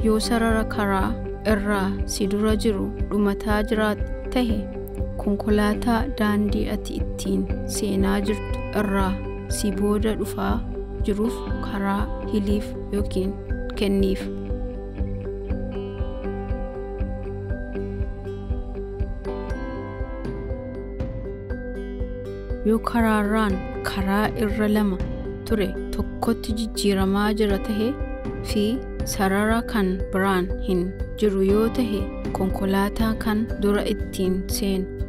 yoo sarara karaa irraa si dura jiru dhumataa jiraat tahe konkolaataa daandii ati ittiin seenaa jirtu irraa si booda dhufaa jiruuf karaa hiliif yookiin kenniif yoo karaarraan karaa irra lama ture tokkotti jijjiiramaa jira tahe fi sarara kan biraan hin jiru yoo tahe konkolaataa kan dura ittiin seenu